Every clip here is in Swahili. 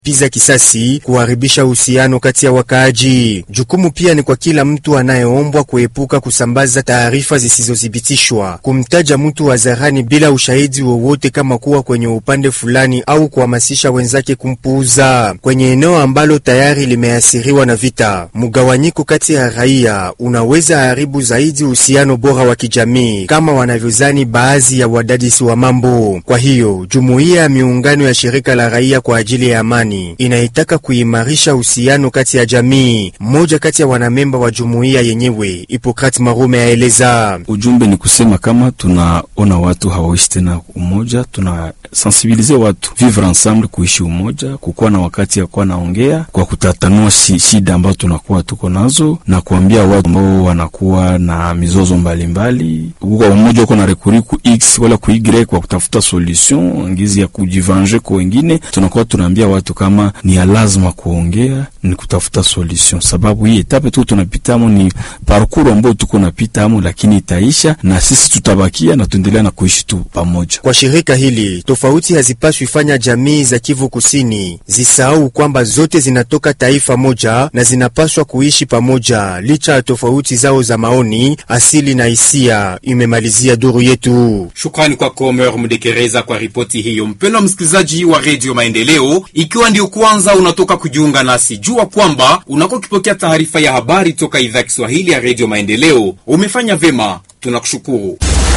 piza kisasi, kuharibisha uhusiano kati ya wakaaji. Jukumu pia ni kwa kila mtu anayeombwa kuepuka kusambaza taarifa zisizothibitishwa, kumtaja mtu hadharani bila ushahidi wowote, kama kuwa kwenye upande fulani au kuhamasisha wenzake kumpuuza kwenye eneo ambalo tayari limeathiriwa na vita. Mgawanyiko kati ya raia unaweza haribu zaidi uhusiano bora wa kijamii, kama wanavyozani baadhi ya wadadisi wa mambo. Kwa hiyo jumuiya ya miungano ya shirika la raia kwa ajili ya amani inaitaka kuimarisha uhusiano kati ya jamii. Mmoja kati ya wanamemba wa jumuiya yenyewe, Hipokrate Marume, aeleza ujumbe ni kusema kama tunaona watu hawaishi tena umoja, tuna sensibilize watu vivre ensemble, kuishi umoja, kukuwa na wakati ya kuwa naongea kwa kutatanua si, shida ambazo tunakuwa tuko nazo na kuambia watu ambao wanakuwa na mizozo mbalimbali, uko umoja uko na rekuri ku x wala ku y kwa kutafuta solution ngizi ya kujivange kwa wengine, tunakuwa tunaambia watu kama ni ya lazima kuongea, ni kutafuta solution, sababu hii etape tu tunapitamo ni parcours ambayo tuko napitamo, lakini itaisha na sisi tutabakia na tuendelea na kuishi tu pamoja. Kwa shirika hili tofauti hazipaswi fanya jamii za Kivu Kusini zisahau kwamba zote zinatoka taifa moja na zinapaswa kuishi pamoja licha ya tofauti zao za maoni, asili na hisia, imemalizia duru yetu. Shukrani kwako Omer Mdekereza kwa ripoti hiyo. Mpendwa msikilizaji wa Redio Maendeleo, ikiwa ndio kwanza unatoka kujiunga nasi, jua kwamba unakuwa ukipokea taarifa ya habari toka idhaa ya Kiswahili ya Redio Maendeleo. Umefanya vema, tunakushukuru.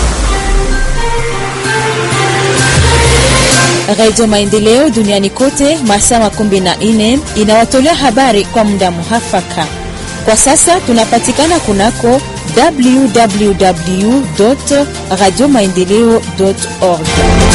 Radio Maendeleo duniani kote masaa makumi na nne inawatolea habari kwa muda muhafaka. Kwa sasa tunapatikana kunako www radio maendeleo org.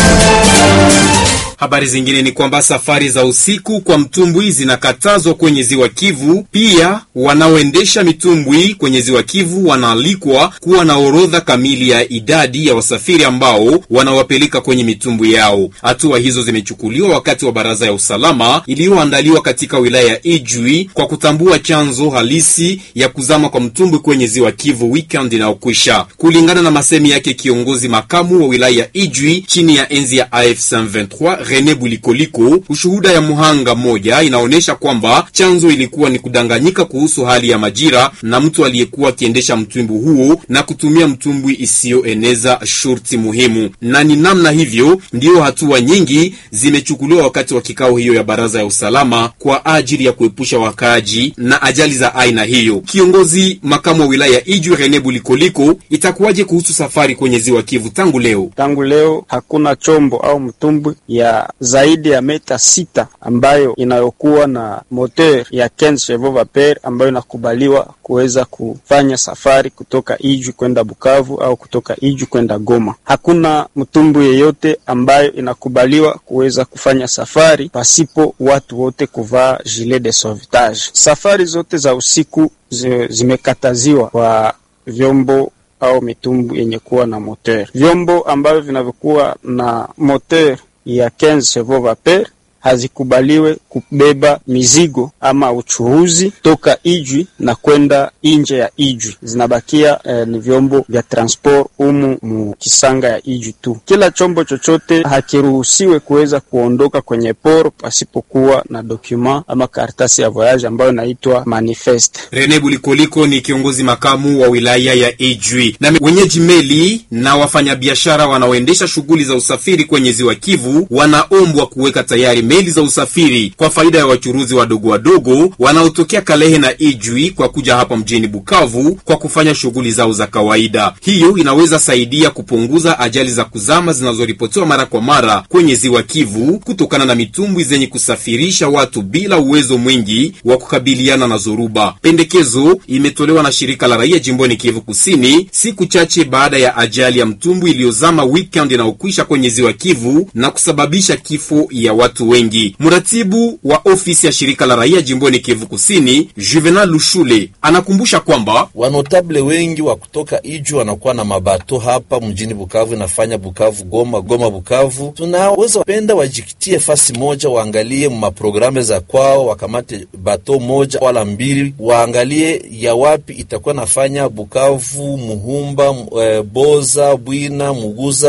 Habari zingine ni kwamba safari za usiku kwa mtumbwi zinakatazwa kwenye ziwa Kivu. Pia wanaoendesha mitumbwi kwenye ziwa Kivu wanaalikwa kuwa na orodha kamili ya idadi ya wasafiri ambao wanawapeleka kwenye mitumbwi yao. Hatua hizo zimechukuliwa wakati wa baraza ya usalama iliyoandaliwa katika wilaya ya Ijwi kwa kutambua chanzo halisi ya kuzama kwa mtumbwi kwenye ziwa Kivu weekend inayokwisha. Kulingana na masemi yake kiongozi makamu wa wilaya ya Ijwi chini ya enzi ya AFC 23 Rene Bulikoliko, ushuhuda ya muhanga mmoja inaonyesha kwamba chanzo ilikuwa ni kudanganyika kuhusu hali ya majira na mtu aliyekuwa akiendesha mtumbwi huo na kutumia mtumbwi isiyoeneza shurti muhimu, na ni namna hivyo ndiyo hatua nyingi zimechukuliwa wakati wa kikao hiyo ya baraza ya usalama kwa ajili ya kuepusha wakaaji na ajali za aina hiyo. Kiongozi makamu wa wilaya ya Ijwi Rene Bulikoliko, itakuwaje kuhusu safari kwenye ziwa Kivu tangu leo? Tangu leo hakuna chombo au mtumbwi ya zaidi ya meta sita ambayo inayokuwa na moteur ya 15 chevaux vapeur ambayo inakubaliwa kuweza kufanya safari kutoka Ijwi kwenda Bukavu au kutoka Ijwi kwenda Goma. Hakuna mtumbu yeyote ambayo inakubaliwa kuweza kufanya safari pasipo watu wote kuvaa gilet de sauvetage. Safari zote za usiku zimekataziwa kwa vyombo au mitumbu yenye kuwa na moteur. Vyombo ambavyo vinavyokuwa na moteur ya 15 chevaux vapeur hazikubaliwe kubeba mizigo ama uchuruzi toka Ijwi na kwenda nje ya Ijwi. Zinabakia eh, ni vyombo vya transport umu mu kisanga ya Ijwi tu. Kila chombo chochote hakiruhusiwe kuweza kuondoka kwenye poro pasipokuwa na dokuma ama karatasi ya voyage ambayo inaitwa manifeste. Rene Bulikoliko ni kiongozi makamu wa wilaya ya Ijwi. Na wenyeji meli na wafanyabiashara wanaoendesha shughuli za usafiri kwenye ziwa Kivu wanaombwa kuweka tayari meli za usafiri kwa faida ya wachuruzi wadogo wadogo wanaotokea Kalehe na Ijwi kwa kuja hapa mjini Bukavu kwa kufanya shughuli zao za kawaida. Hiyo inaweza saidia kupunguza ajali za kuzama zinazoripotiwa mara kwa mara kwenye ziwa Kivu kutokana na mitumbwi zenye kusafirisha watu bila uwezo mwingi wa kukabiliana na zoruba. Pendekezo imetolewa na shirika la raia jimboni Kivu Kusini siku chache baada ya ajali ya mtumbwi iliyozama weekend inayokwisha kwenye ziwa Kivu na kusababisha kifo ya watu wengi. Mratibu wa ofisi ya shirika la raia jimboni Kivu Kusini, Juvenal Lushule, anakumbusha kwamba wanotable wengi wa kutoka Iju wanakuwa na mabato hapa mjini Bukavu, inafanya Bukavu Goma, Goma Bukavu. Tunaweza wapenda wajikitie fasi moja, waangalie maprograme za kwao, wakamate bato moja wala mbili, waangalie ya wapi itakuwa nafanya Bukavu, Muhumba, e, Boza, Bwina, Muguza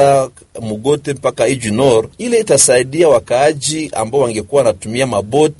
Mugote mpaka Iju Nord. Ile itasaidia wakaaji ambao wangekuwa wanatumia maboti